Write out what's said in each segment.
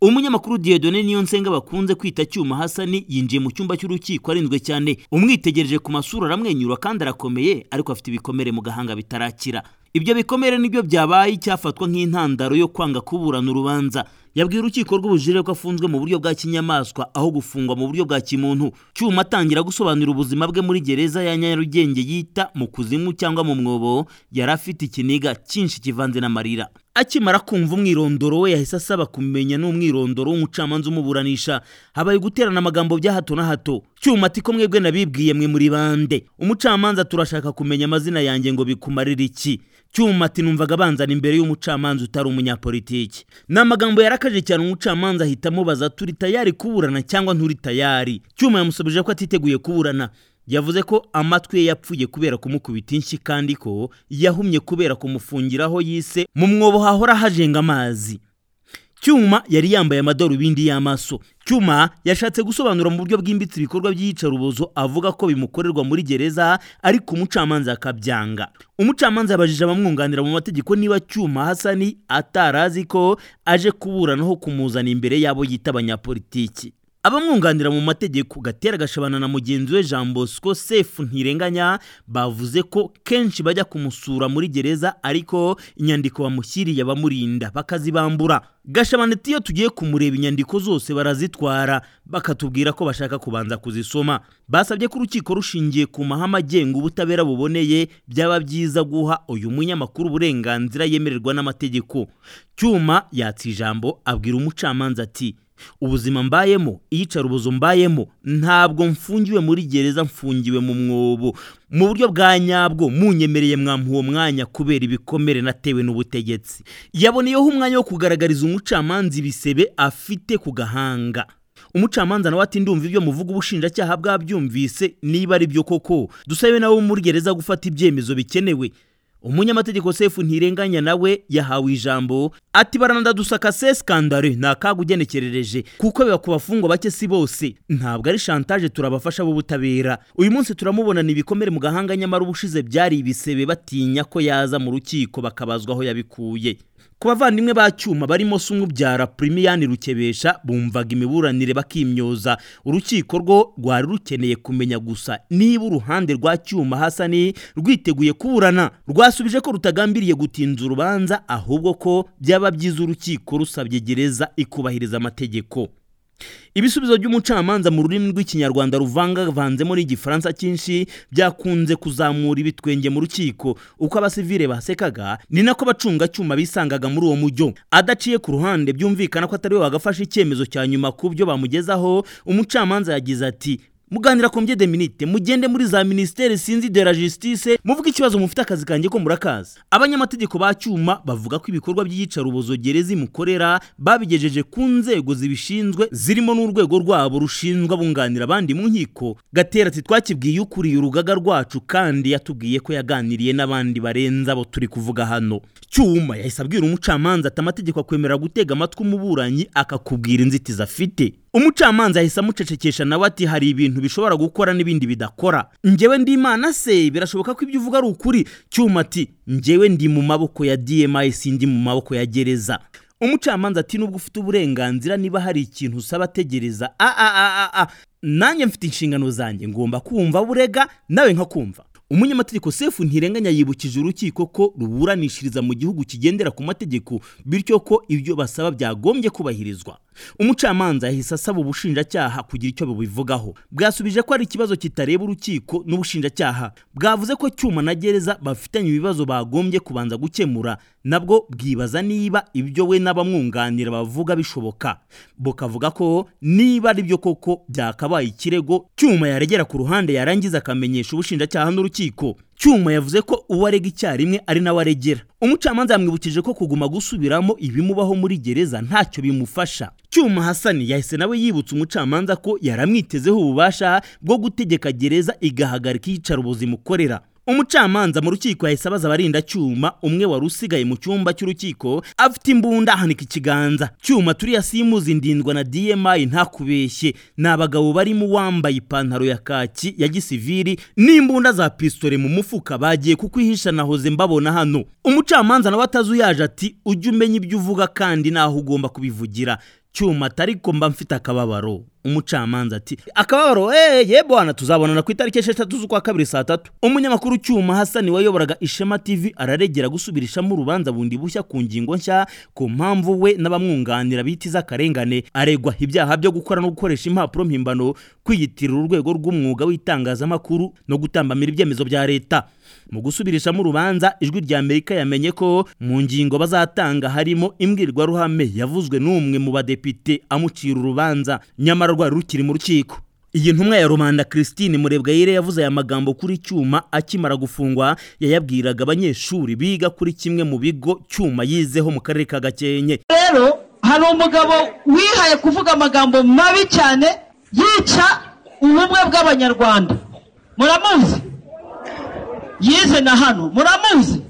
umunyamakuru Dieudonne Niyonsenga bakunze kwita cyuma Hasani yinjiye mu cyumba cy'urukiko arinzwe cyane umwitegereje ku masura aramwenyura kandi arakomeye ariko afite ibikomere mu gahanga bitarakira ibyo bikomere nibyo byabaye icyafatwa nk'intandaro yo kwanga kuburana urubanza yabwiye urukiko rw'ubujurire ko afunzwe mu buryo bwa kinyamaswa aho gufungwa mu buryo bwa kimuntu cyuma atangira gusobanura ubuzima bwe muri gereza ya nyarugenge yita mu kuzimu cyangwa mu mwobo yari afite ikiniga cyinshi kivanze n'amarira akimara kumva umwirondoro we yahise asaba kumenya n'umwirondoro w'umucamanza umuburanisha habaye guterana amagambo bya hato na hato cyuma ati ko mwebwe nabibwiye mwe muri bande umucamanza turashaka kumenya amazina yanjye ngo bikumarire iki cyuma ati numvaga abanzana imbere y'umucamanza utari umunyapolitiki ni amagambo yarakaje cyane umucamanza ahita amubaza turi tayari kuburana cyangwa nturi tayari cyuma yamusubije ko atiteguye kuburana yavuze ko amatwi ye yapfuye kubera kumukubita inshyi kandi ko yahumye kubera kumufungiraho yise mu mwobo hahora hajenga amazi cyuma yari yambaye amadarubindi y'amaso cyuma yashatse gusobanura mu buryo bwimbitse ibikorwa by'iyicarubozo avuga ko bimukorerwa muri gereza ariko umucamanza akabyanga umucamanza yabajije abamwunganira mu mategeko niba cyuma hasani atarazi ko aje kuburanaho kumuzana imbere y'abo yita abanyapolitiki abamwunganira mu mategeko gatera gashabana na mugenzi we jean bosco sefu ntirenganya bavuze ko kenshi bajya kumusura muri gereza ariko inyandiko bamushyiriye abamurinda bakazibambura gashabana ati iyo tugiye kumureba inyandiko zose barazitwara bakatubwira ko bashaka kubanza kuzisoma basabye ko urukiko rushingiye ku mahame agenga ubutabera buboneye byaba byiza guha uyu munyamakuru uburenganzira yemererwa n'amategeko cyuma yatsa ijambo abwira umucamanza ati ubuzima mbayemo iyicarubozo mbayemo ntabwo mfungiwe muri gereza mfungiwe mu mwobo mu buryo bwa nyabwo munyemereye mwampa uwo mwanya kubera ibikomere natewe n'ubutegetsi yaboneyeho umwanya wo kugaragariza umucamanza ibisebe afite ku gahanga umucamanza nawe ati ndumva ibyo muvuga ubushinjacyaha bwabyumvise niba ari byo koko dusabe nawe muri gereza gufata ibyemezo bikenewe umunyamategeko sefu ntirenganya nawe yahawe ijambo ati baranadadusaka se skandare ni akaga ugenekerereje kuko biba ku bafungwa bake si bose ntabwo ari shantaje turabafasha b'ubutabera uyu munsi turamubonana ibikomere mu gahanga nyamara ubushize byari ibisebe batinya ko yaza mu rukiko bakabazwa aho yabikuye ku bavandimwe ba cyuma barimo sumubyara primiyani rukebesha bumvaga imiburanire bakimyoza urukiko rwo rwari rukeneye kumenya gusa niba uruhande rwa cyuma hasani rwiteguye kuburana rwasubije ko rutagambiriye gutinza urubanza ahubwo ko byaba byiza urukiko rusabye gereza ikubahiriza amategeko ibisubizo by'umucamanza mu rurimi rw'ikinyarwanda ruvangavanzemo n'igifaransa cyinshi byakunze kuzamura ibitwenge mu rukiko uko abasivile basekaga ni nako abacungacyuma bisangaga muri uwo mujyo adaciye ku ruhande byumvikana ko atari we wagafashe icyemezo cya nyuma ku byo bamugezaho umucamanza yagize ati muganira kombye de minite mugende muri za ministere sinzi de la justice muvuga ikibazo mufite akazi kanjye ko murakaza abanyamategeko ba cyuma bavuga ko ibikorwa by'iyicarubozo gereza imukorera babigejeje ku nzego zibishinzwe zirimo n'urwego rwabo rushinzwe abunganira abandi mu nkiko gatera ati twakibwiye ukuriye urugaga rwacu kandi yatubwiye ko yaganiriye n'abandi barenze abo turi kuvuga hano cyuma yahise abwira umucamanza ati amategeko akwemerera gutega amatwi umuburanyi akakubwira inzitizi afite umucamanza yahise amucecekesha nawe ati hari ibintu bishobora gukora n'ibindi bidakora njyewe ndi imana se birashoboka ko ibyo uvuga ari ukuri cyuma ati njyewe ndi mu maboko ya dmi sindi mu maboko ya gereza umucamanza ati nubwo ufite uburenganzira niba hari ikintu usaba ategereza nanjye mfite inshingano zanjye ngomba kumva burega nawe nkakumva umunyamategeko sefu ntirenganya yibukije urukiko ko ruburanishiriza mu gihugu kigendera ku mategeko bityo ko ibyo basaba byagombye kubahirizwa umucamanza yahise asaba ubushinjacyaha kugira icyo bubivugaho bwasubije ko ari ikibazo kitareba urukiko n'ubushinjacyaha bwavuze ko cyuma na gereza bafitanye ibibazo bagombye kubanza gukemura nabwo bwibaza niba ibyo we n'abamwunganira bavuga bishoboka bukavuga ko niba ari byo koko byakabaye ikirego cyuma yaregera ku ruhande yarangiza akamenyesha ubushinjacyaha n'urukiko cyuma yavuze ko uwo arega icyarimwe ari nawe aregera umucamanza yamwibukije ko kuguma gusubiramo ibimubaho muri gereza ntacyo bimufasha cyuma hasani yahise nawe yibutsa umucamanza ko yaramwitezeho ububasha bwo gutegeka gereza igahagarika iyicarubozo imukorera umucamanza mu rukiko yahise abaza abarinda cyuma umwe wari usigaye mu cyumba cy'urukiko afite imbunda ahanika ikiganza cyuma turiya simuzi ndindwa na dmi ntakubeshye ni abagabo barimo uwambaye ipantaro ya kaki ya gisivili n'imbunda za pisitole mu mufuka bagiye kukwihisha nahoze mbabona hano umucamanza nawe atazuyaje ati ujye umenya ibyo uvuga kandi n'aho ugomba kubivugira cyuma atari ko mba mfite akababaro umucamanza ati akababaro eee yebo hano tuzabonana ku itariki esheshatu z'ukwa kabiri saa tatu umunyamakuru cyuma hasani wayoboraga ishema tv araregera gusubirishamo urubanza bundi bushya ku ngingo nshya ku mpamvu we n'abamwunganira bita iz'akarengane aregwa ibyaha byo gukora no gukoresha impapuro mpimbano kwiyitirira urwego rw'umwuga w'itangazamakuru no gutambamira ibyemezo bya leta mu gusubirishamo urubanza ijwi rya amerika yamenye ko mu ngingo bazatanga harimo imbwirwaruhame yavuzwe n'umwe mu badepite amucira urubanza nyamara rwari rukiri mu rukiko iyi ntumwa ya rubanda christine murebwayire yavuze aya magambo kuri cyuma akimara gufungwa yayabwiraga abanyeshuri biga kuri kimwe mu bigo cyuma yizeho mu karere ka gakenke rero hari umugabo wihaye kuvuga amagambo mabi cyane yica ubumwe bw'abanyarwanda muramuzi yize na hano muramuzi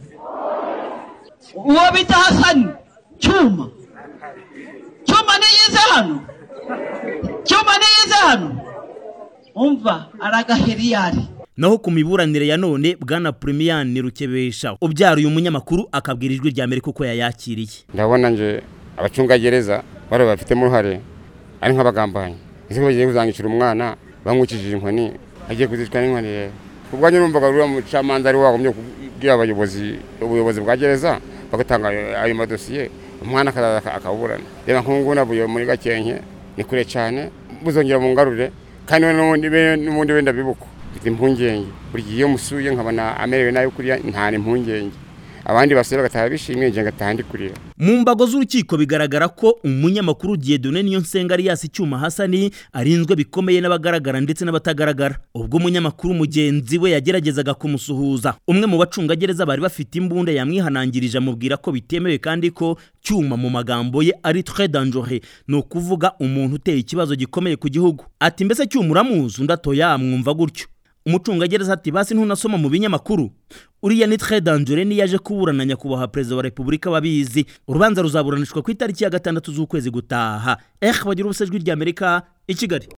uwo bita hasani cyuma cyuma niyize hano cyuma niyize hano umva aragahiriyari naho ku miburanire ya none bwana purimiyani rukebesha ubyara uyu munyamakuru akabwira ijwi rya amerika uko yayakiriye ndabona nje abacungagereza bari babifitemo uruhare ari nk'abagambanyi ese ko bagiye kuzangicira umwana bamwukishije inkoni agiye kuzicwa n'inkoni rero ubwo nyine numvaga uriya mucamanza ari wagumye kubwira abayobozi ubuyobozi bwa gereza bagatanga ayo madosiye umwana akazaza akaburana reba nk'ubu ngubu navuye muri gakenke ni kure cyane muzongera mungarure kandi n'ubundi wenda bibuka mfite impungenge buri gihe iyo musuye nkabona amerewe nabi kuriya nta impungenge abandi basore bagataha bishimye njye ngataha ndi kurira mu mbago z'urukiko bigaragara ko umunyamakuru Dieudonne Niyonsenga Alias Cyuma Hasani arinzwe bikomeye n'abagaragara ndetse n'abatagaragara ubwo umunyamakuru mugenzi we yageragezaga kumusuhuza umwe mu bacungagereza bari bafite imbunda yamwihanangirije amubwira ko bitemewe kandi ko cyuma mu magambo ye ari très dangereux ni ukuvuga umuntu uteye ikibazo gikomeye ku gihugu ati mbese cyuma uramuzi undi atoya mwumva gutyo umucungagereza ati basi ntunasoma mu binyamakuru uriya ni tre danjure niyo aje kuburana nyakubahwa perezida wa repubulika babizi urubanza ruzaburanishwa ku itariki ya gatandatu z'ukwezi gutaha eh bagira ubusejwi ry'amerika i kigali